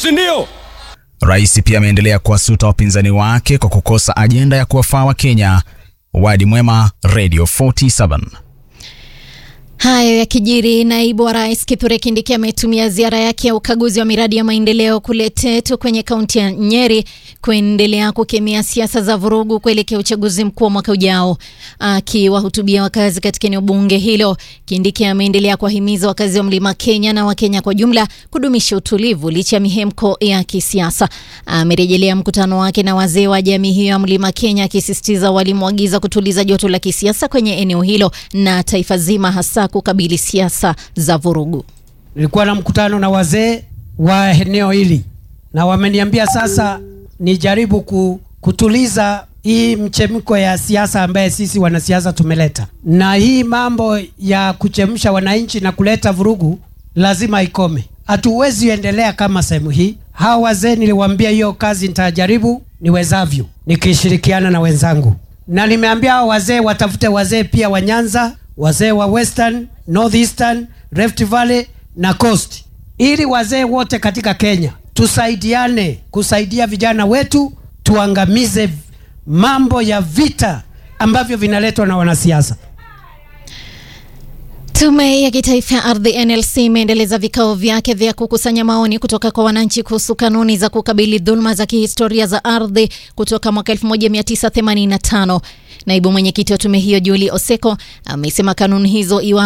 si ndio? Rais pia ameendelea kuwasuta wapinzani wake kwa kukosa ajenda ya kuwafaa Wakenya. Wadi Mwema, Radio 47. Hayo yakijiri, naibu wa rais Kithure Kindiki ametumia ziara yake ya ukaguzi wa miradi ya maendeleo kule Tetu kwenye kaunti ya Nyeri kuendelea kukemea siasa za vurugu kuelekea uchaguzi mkuu wa mwaka ujao. Akiwahutubia wakazi katika eneo bunge hilo, Kindiki ameendelea kuwahimiza wakazi wa mlima Kenya na Wakenya kwa jumla kudumisha utulivu licha ya mihemko ya kisiasa. Amerejelea mkutano wake na wazee wa jamii hiyo ya mlima Kenya, akisisitiza walimwagiza kutuliza joto la kisiasa kwenye eneo hilo na taifa zima, hasa kukabili siasa za vurugu. Nilikuwa na mkutano na wazee wa eneo hili na wameniambia sasa nijaribu ku, kutuliza hii mchemko ya siasa ambaye sisi wanasiasa tumeleta, na hii mambo ya kuchemsha wananchi na kuleta vurugu lazima ikome. Hatuwezi endelea kama sehemu hii. Hawa wazee niliwaambia hiyo kazi nitajaribu niwezavyo, nikishirikiana na wenzangu, na nimeambia hawa wazee watafute wazee pia wa Nyanza, wazee wa Western, Northeastern, Rift Valley na Coast, ili wazee wote katika Kenya tusaidiane kusaidia vijana wetu, tuangamize mambo ya vita ambavyo vinaletwa na wanasiasa. Tume ya Kitaifa ya Ardhi NLC imeendeleza vikao vyake vya kukusanya maoni kutoka kwa wananchi kuhusu kanuni za kukabili dhuluma za kihistoria za ardhi kutoka mwaka 1985. Naibu mwenyekiti wa tume hiyo Julie Oseko amesema kanuni hizo iwa